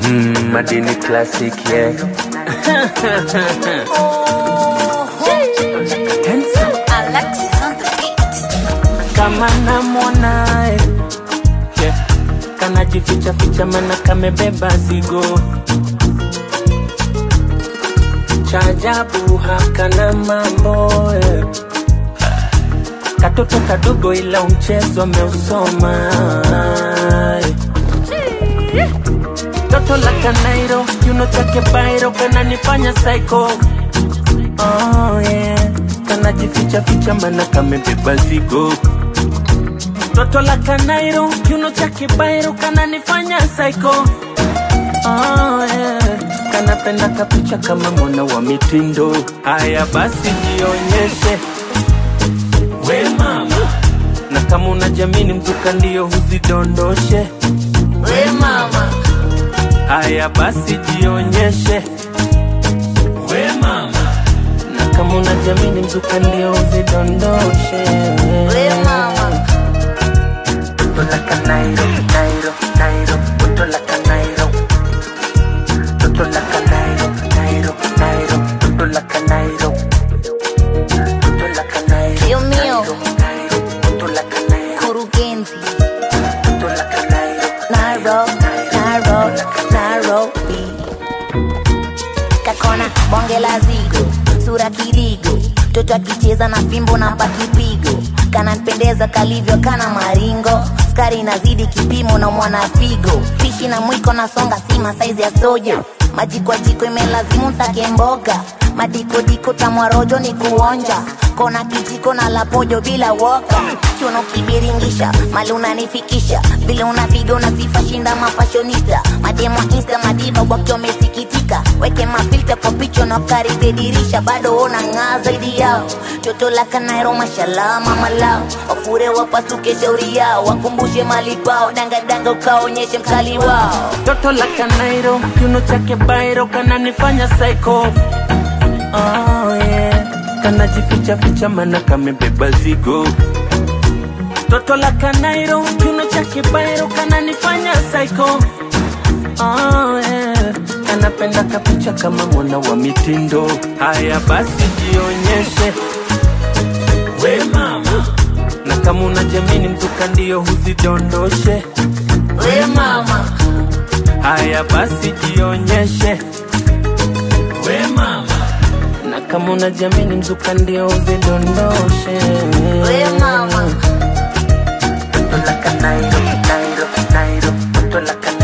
Mm, madini classic yeah. Handsome. Alexis on the beat. kama namwonae yeah. kanajificha ficha mana kamebeba zigo chajabu hakana mambo eh. katoto kadogo ila mchezo ameusoma eh. toto la kanairo kiuno chake bairo kananifanya psycho oh, yeah. kanajificha ficha mana kamebeba zigo toto la kanairo kiuno chake bairo kananifanya psycho oh, yeah. kanapenda kapicha kama mwana wa mitindo haya basi jionyeshe we mama na kama unajamini mzuka ndio huzidondoshe we mama haya basi jionyeshe we mama na kama unajamini mzuka ndio huzidondoshe We mama. Toto la canairo, nairo, nairo, toto la canairo. Toto la canairo, nairo, nairo, toto la canairo. Toto la canairo. Dios mío. nairo, toto la canairo, Kurugenzi. toto la canairo. Nairobi, Nairobi, Nairobi. Kakona bonge la zigo, sura kirigo, mtoto akicheza na fimbo na pakipigo, kananipendeza kalivyo kana maringo, skari inazidi kipimo na mwana figo, pishi na mwiko nasonga sima saizi ya soja, maji kwa jiko imelazimu take mboga, madikodiko tamwarojo ni kuonja, kona kijiko na lapojo bila woka, chuno kibiringisha, mali unanifikisha, vile unapiga unasifa shinda mafashonista, mademo insta madiva wakiwa wamesikitika, weke mafilta kwa picha na karibia dirisha, bado ona ng'aa zaidi yao, toto la kanairo mashallah mama lao, wafure wapasuke shauri yao, wakumbushe mali kwao, dangadanga ukaonyeshe mkali wao. Toto la canairo, kiuno chake bairo kananifanya psycho. Oh yeah, kanajificha ficha mana kamebeba zigo. Toto la canairo, kiuno chake bairo kananifanya psycho. Oh yeah, kanapenda kapicha kama mwana wa mitindo. Haya basi jionyeshe we mama, na kama unajamini mzuka ndio huzidondoshe We mama, Haya basi jionyeshe we mama, na kama unajamini mzuka ndio uzidondoshe we mama. Toto la canairo, nairo, nairo, toto la canairo.